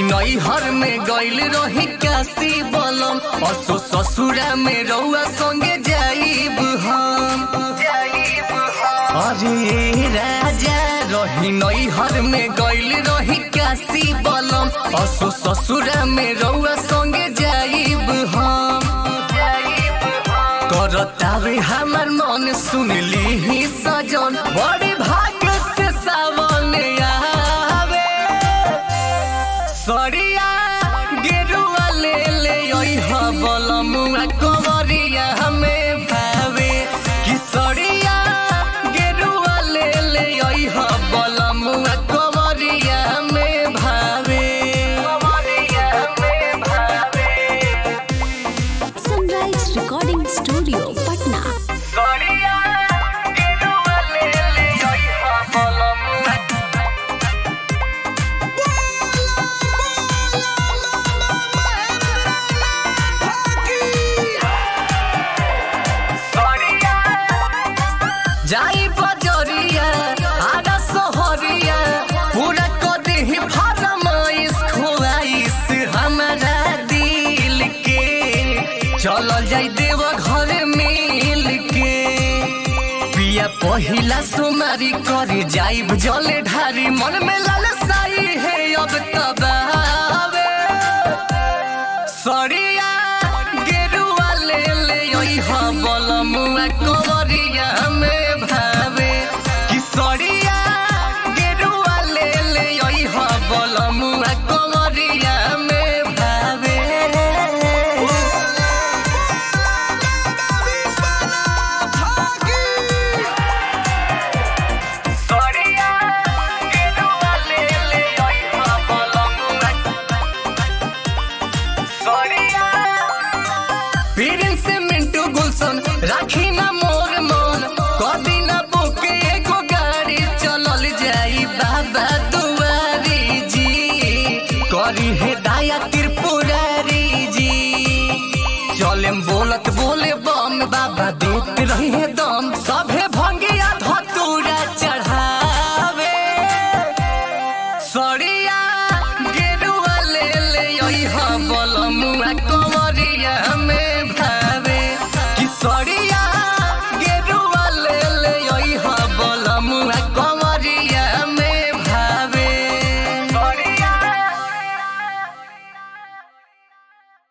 नैहर में गइल रही काशी बलम असो ससुरा में रउआ संगे जाइब हम अरे राजा रही नैहर में गइल रही काशी बलम असो ससुरा में रउआ संगे जाइब हम करतावे हमर मन सुनली ही सजन बड़ी भाग्य से सावन आवे सरिया गेरुआ ले ले ओइह बलमुआ कवरिया हमें भावे कि सरिया गेरुआ ले ले ओइह बलमुआ कवरिया हमें भावे कवरिया हमें भावे सनराइज रिकॉर्डिंग स्टूडियो पटना सरिया गेरुआ ले ले ओइह बलमुआ जाई बजरिया आगा सहरिया पूरा कदी ही फरमाइश खुआइश हमारा दिल के चल जाई देव घर मिल के पिया पहिला सुमारी करे जाइब जले ढारी मन में लालसाई है अब तबावे सरिया गेरुआ ले ले ओइह बलमुआ कवरिया में भावे कि सरिया गेरुआ ले ले ओइह बलमुआ कवरिया में भावे सरिया गेरुआ ले ले ओइह बलमुआ सरिया पीरिन से मिंटू गुलशन राखी ना मोर मन कदी ना बुके एगो गाड़ी चलल जाई बाबा दुआरी जी करी हे दाया त्रिपुरारी जी चलेम बोलत बोले बम बाबा देत रही है दम सभे भंगिया धतूरा चढ़ावे सरिया गेरुआ ले ले ओइह बलमुआ कवरिया में भावे कि सरिया